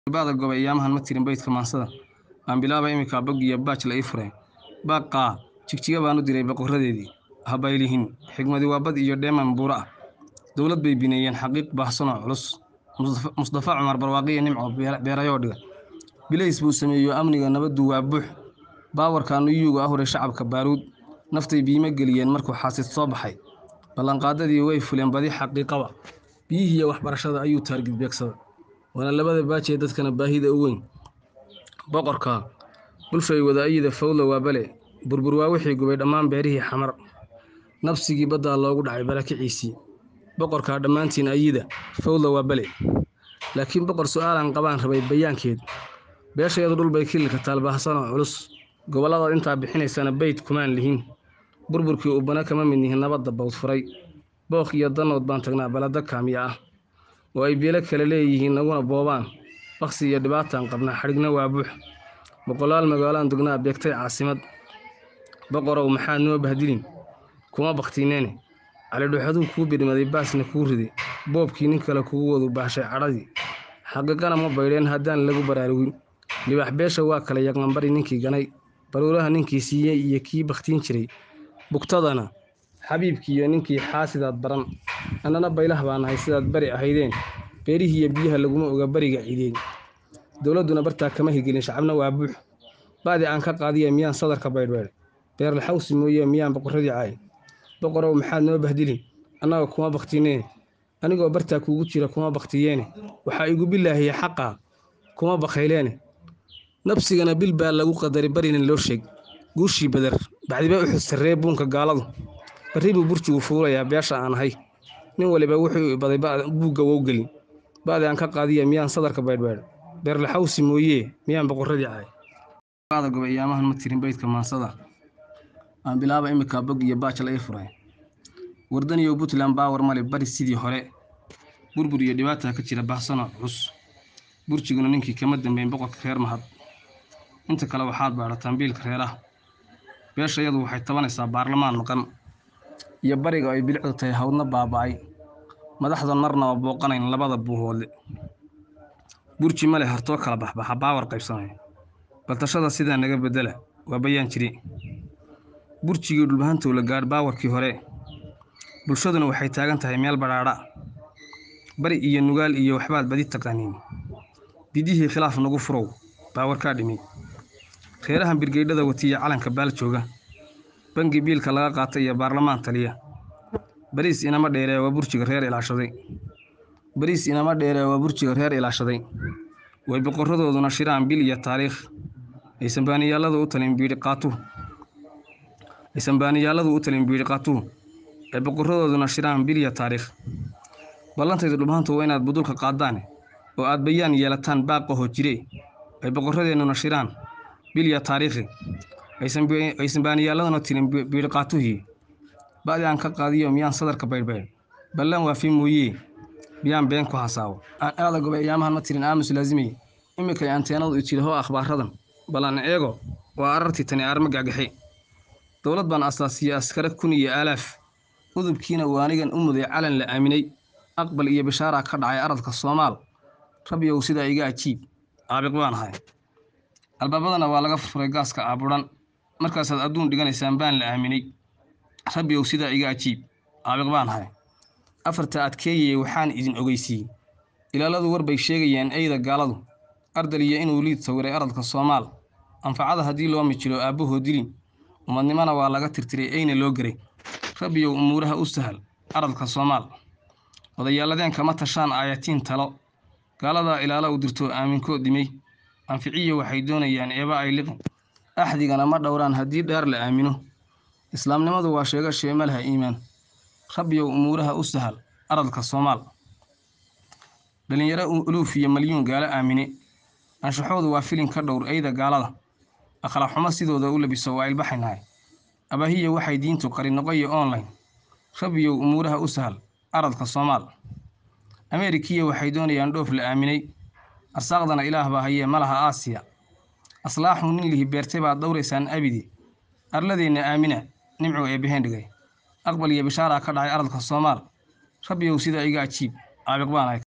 bacda goba iyaamahan ma tirin beydka maansada aan bilaaba iminka bog iyo baaj la ii fureen baaqaa jigjiga baan u diray boqoradeedii habaylihin xigmadi waa bad iyo dheeman buuro ah dowlad bay bineeyeen xaqiiq baahsanoo culus mustafa cumar barwaaqiyo nimco beerayoo dhiga bilays buu sameeyo amniga nabaddu waa buux baawarka nuyuuga ahuray shacabka baaruud naftay biimo geliyeen markuu xaasid soo baxay ballanqaadadii way fuleen badi xaqiiqaba biyihiiyo waxbarashada ayuu taargid beegsada waana labada baajee dadkana baahida u weyn boqorka bulshay wada ayida fawda waa bale burbur waa wixii gubay dhammaan beerihii xamar nabsigii baddaa loogu dhacay barakiciisii boqorkaa dhammaantiin ayida fawda waa bale laakiin boqor su'aalan qabaan rabay bayaankeed beeshayadu dhulbay kililka taalbaahsanoo culus gobolladaad intaa bixinaysana beyd kumaan lihin burburkii ubbana kama mid nihin nabadda bawdfuray booq iyo danood baan tagnaa balada kaamiya ah oo ay beelo kale leeyihiin naguna boobaan baksi iyo dhibaataan qabnaa xadhigna waa buux boqolaal magaalaan dugnaa beegtay caasimad boqorow maxaad noo bahdilin kuma bakhtiineene calidhuxaduu kuu birmaday baasna kuu riday boobkii nin kale kugu wadu baashay cadhadii xaqiiqana ma baydheen haddaan lagu baraarugin libaax beesha waa kala yaqanbari ninkii ganay baruuraha ninkii siiyey iyo kii bakhtiin jiray bugtadana xabiibkiiyo ninkii xaasidaad baran annana baylah baa nahay sidaad bari ahaydeen beerihiiyo biyaha laguma oga bariga cideen dowladduna bartaa kama higelin shacabna waa buux ba'di aan ka qaadiya miyaan sadarka baydhbeedh beerlaxawsi mooye miyaan boqorradii caay boqorow maxaad noo bahdilin annaga kuma bakhtiineen anigoo bartaa kuugu jira kuma bakhtiyeene waxaa igu bilaahiya xaqaa kuma bakhayleene nabsigana bil baa lagu qadari barinin loo sheeg guushii badar bacdiba u xudsarree buunka gaaladu barri buu burjigu fuulayaa beesha aan ahay nin waliba wuxuu ibaday buugga wow gelin ba'di aan ka qaadiya miyaan sadarka baydhbeedh beerlaxawsi mooyee miyaan boqorradii caay bacda goba iyaamahan ma tirin beydka maansada aan bilaaba iminka bog iyo baaj la ii furay wardaniyow puntland baawar male bari sidii hore burbur iyo dhibaataa ka jira baahsanoo culus burjiguna ninkii kama dambeyn boqorka reer mahad inta kale waxaad baadhataan biilka reeraha beeshayadu waxay tabanaysaa baarlamaan maqan iyo bariga ay bilicdu tahay hawdna baaba'ay madaxdan marnaba booqanayn labada buuhoodle burji male hartoo kala baxbaxa baawar qaybsanaya baltashada sidaa naga beddela waa bayaan jiri burjigii dhulbahantow la gaadh baawarkii hore bulshaduna waxay taagan tahay meel badhaadha bari iyo nugaal iyo waxbaad badi taqaaniin bidihii khilaaf nagu furow baawarkaa dhimi reerahan birgeydhada watiya calanka baal jooga bangi biilka laga qaatay iyo baarlamaan taliya bariis inama dheeree waa burjiga reer ilaashaday bariis inama dheeree waa burjiga reer ilaashaday way boqorradooduna shiraan bil iyo taariikh aysan baaniyaalladu u talin biidhi qaatuhu aysan baaniyaalladu u talin biidhi qaatuhu ay boqorradooduna shiraan bil iyo taariikh ballantaydu dhubhantu waa inaad budulka qaaddaane oo aad bayaan yeelataan baaqaho jire ay boqorradeennuna shiraan bil iyo taariikhi aysan baaniyaalladuna tirin biidhi qaatuhii ba'di aan ka qaadiyo miyaan sadarka baydhbaydh ballan waafi mooyee miyaan been ku hasaawo aan aada goba iyaamahan ma tirin aamus laazimay iminkay anteenadu ijidahoo akhbaaradan ballan eego waa arartii tani aarma gagaxe dowlad baan asaasiye askare kun iyo aalaaf udubkiina waanigan u muday calan la aaminay aqbal iyo bishaaraa ka dhacay aradka soomaal rabbiyow sidaa iga ajiib caabiq baan ahay albaabadana waa laga furfuray gaaska aabudan markaasaad adduun dhiganaysaan baan la aaminay rabbiyow sidaa iga ajiib caabiq baan ahay afarta adkeeyeye waxaan idin ogeysiiyey ilaaladu war bay sheegayeen eyda gaaladu ardal iyo inuu liid sawiray aradka soomaal anfacada haddii loo mijilo aabbahoo dilin umadnimona waa laga tirtiray eyna loo geray rabbiyow umuuraha u sahal aradka soomaal odayaalladeen kama tashaan aayatiin talo gaaladaa ilaala u dirtoo aaminkood dhimay anficiya waxay doonayaan eeba ay liqin axdigana ma dhowraan haddii dheer la aamino islaamnimadu waa sheega sheemalaha iimaan rabbiyow umuuraha u sahal aradka soomaal dhallinyaro uluuf iyo malyuun gaalo aamine anshaxoodu waa filin ka dhowr eyda gaalada akhlaaqxumo sidooda u labiso waa ilbaxaynahay abaahiya waxay diintu qari noqoya online rabbiyow umuuraha u sahal aradka soomaal ameerikiya waxay doonayaan dhoof la aaminay arsaaqdana ilaah baa hayee malaha aasiya aslaaxu nin lihi beertay baad dhowraysaan abidi arladeenna aamina nimcu ee beheen dhigay aqbal iyo bishaaraa ka dhacay aradka soomaal rabbiyow sidaa iga ajiib caabiq baan ahay